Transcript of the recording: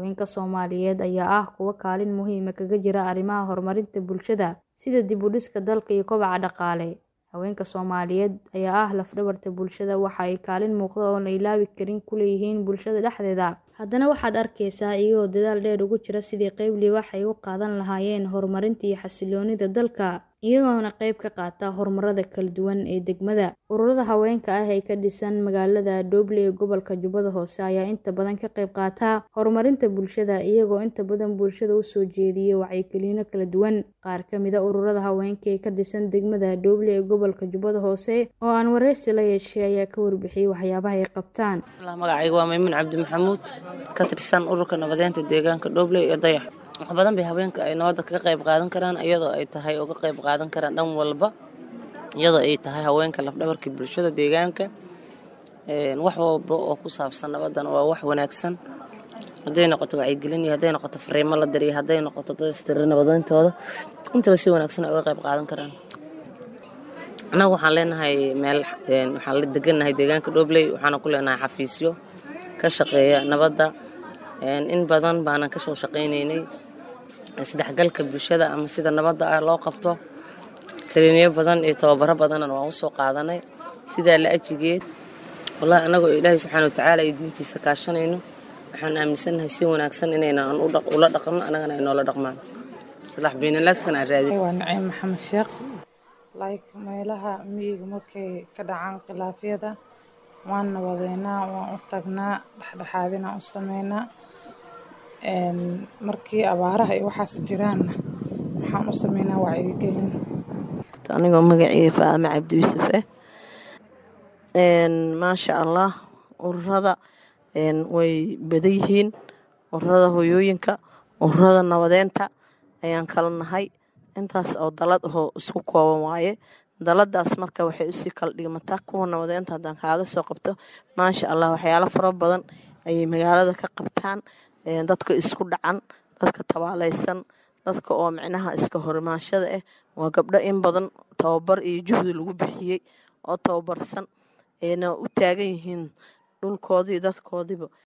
Haweenka Soomaaliyeed ayaa ah kuwo kaalin muhiim ah kaga jira arrimaha horumarinta bulshada sida dib u dhiska dalka iyo kobaca dhaqaale. Haweenka Soomaaliyeed ayaa ah laf-dhabarta bulshada waxa ay kaalin muuqda oo aan la ilaawi karin ku leeyihiin bulshada dhexdeeda. Haddana waxaad arkeysaa iyagoo dadaal dheer ugu jira sidii qayb libaax ay uga qaadan lahaayeen horumarinta iyo xasilloonida dalka, iyagoona qayb ka qaata horumarada kala duwan ee degmada. Ururada haweenka ah ee ka dhisan magaalada Doble ee gobolka Jubbada Hoose ayaa inta badan ka qayb qaata horumarinta bulshada, iyagoo inta badan bulshada u soo jeediya wacyigelino kala duwan. Qaar ka mid ah ururada haweenka ee ka dhisan degmada Doble ee gobolka Jubbada Hoose oo aan wareysi la yeeshay ayaa ka warbixiyay waxyaabaha ay qabtaan. Magacayga waa Maymuun Cabdi Maxamuud ka tirsan ururka nabadeynta deegaanka Doble iyo Dayax. Wax badan bay haweenka ay nabadda kaga qayb qaadan karaan iyadoo ay tahay uga qayb qaadan karaan dhan walba iyadoo ay tahay haweenka laf-dhabarka bulshada deegaanka. Wax walba oo ku saabsan nabaddana waa wax wanaagsan hadday noqoto wacyigelin iyo hadday noqoto fariimo la diriyo hadday noqoto dad istiri nabadoontooda intaba si wanaagsan ay uga qayb qaadan karaan. Annaga waxaan leenahay meel waxaan la degannahay deegaanka Doble waxaana ku leenahay xafiisyo ka shaqeeya nabadda in badan baanan ka soo shaqaynaynay isdhexgalka bulshada ama sida nabadda ah loo qabto talineyo badan iyo tababaro badanna waan u soo qaadanay sidaa la ajigeed wallahi annagoo ilaahay subxaana watacaala iyo diintiisa kaashanayno waxaan aaminsanahay si wanaagsan inayna ula dhaqanno annagana ay noola dhaqmaan islaax baynalaaskana aan raadin waa naciim maxamed sheekh like meelaha miyiga markay ka dhacaan khilaafyada waan nabadeynaa waan u tagnaa dhexdhexaadinaan u sameynaa markii abaaraha iyo waxaas jiraanna waxaan u sameynaa wacyigelin anigoo magaceyga faame cabdi yuusuf ah maasha allah ururada way badan yihiin ururada hooyooyinka ururada nabadeynta ayaan kala nahay intaas oo dalad ahoo isku kooban waaye daladaas marka waxay usii kala dhigmataa kuwa nabadeynta haddaan kaaga soo qabto maasha allah waxyaalo fara badan ayay magaalada ka qabtaan dadka isku dhacan dadka tabaaleysan dadka oo micnaha iska horimaashada ah waa gabdho in badan tababar iyo juhdi lagu bixiyey oo tababarsan ayna u taagan yihiin dhulkoodii dadkoodiiba